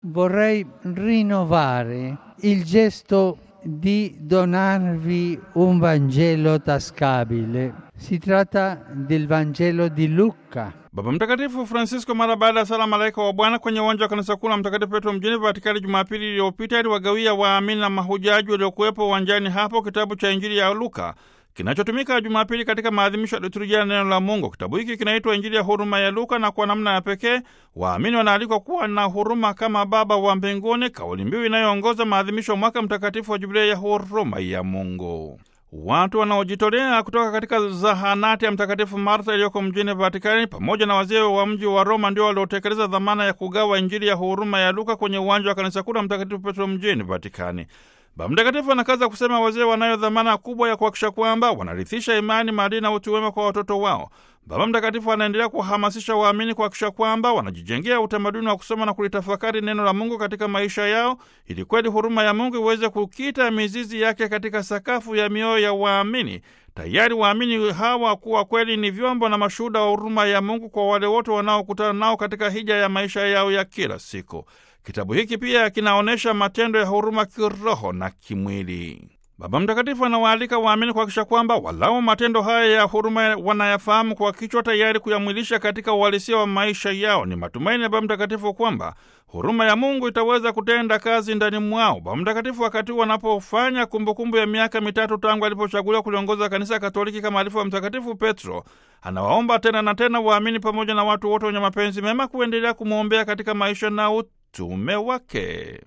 vorrei rinnovare il gesto di donarvi un Vangelo tascabile. Si tratta del Vangelo di Luca. Baba Mtakatifu Francisco mara baada ya sala malaika wa Bwana kwenye uwanja wa kanisa kuu la Mtakatifu Petro mjini Vatikani Jumapili iliyopita aliwagawia waamini na mahujaji waliokuwepo uwanjani hapo kitabu cha Injili ya Luka kinachotumika Jumapili katika maadhimisho ya liturujia ya neno la Mungu. Kitabu hiki kinaitwa Injili ya huruma ya Luka, na kwa namna ya pekee waamini wanaalikwa kuwa na huruma kama Baba wa mbinguni, kauli mbiu inayoongoza maadhimisho ya mwaka mtakatifu wa Jubilei ya huruma ya Mungu. Watu wanaojitolea kutoka katika zahanati ya Mtakatifu Martha iliyoko mjini Vatikani pamoja na wazee wa mji wa Roma ndio waliotekeleza dhamana ya kugawa Injili ya huruma ya Luka kwenye uwanja wa kanisa kuu la Mtakatifu Petro mjini Vatikani. Baba Mtakatifu anakaza kusema wazee wanayo dhamana kubwa ya kuhakikisha kwamba wanarithisha imani, maadili na utu wema kwa watoto wao. Baba Mtakatifu anaendelea kuhamasisha waamini kuhakikisha kwamba wanajijengea utamaduni wa kusoma na kulitafakari neno la Mungu katika maisha yao, ili kweli huruma ya Mungu iweze kukita mizizi yake katika sakafu ya mioyo ya waamini, tayari waamini hawa kuwa kweli ni vyombo na mashuhuda wa huruma ya Mungu kwa wale wote wanaokutana nao katika hija ya maisha yao ya kila siku. Kitabu hiki pia kinaonyesha matendo ya huruma kiroho na kimwili. Baba Mtakatifu anawaalika waamini kuhakikisha kwamba walau matendo haya ya huruma wanayafahamu kwa kichwa, tayari kuyamwilisha katika uhalisia wa maisha yao. Ni matumaini ya Baba Mtakatifu kwamba huruma ya Mungu itaweza kutenda kazi ndani mwao. Baba Mtakatifu wakati huu wanapofanya kumbukumbu ya miaka mitatu tangu alipochaguliwa kuliongoza Kanisa Katoliki kama alifu wa Mtakatifu Petro, anawaomba tena na tena waamini pamoja na watu wote wenye mapenzi mema kuendelea kumwombea katika maisha na utume wake.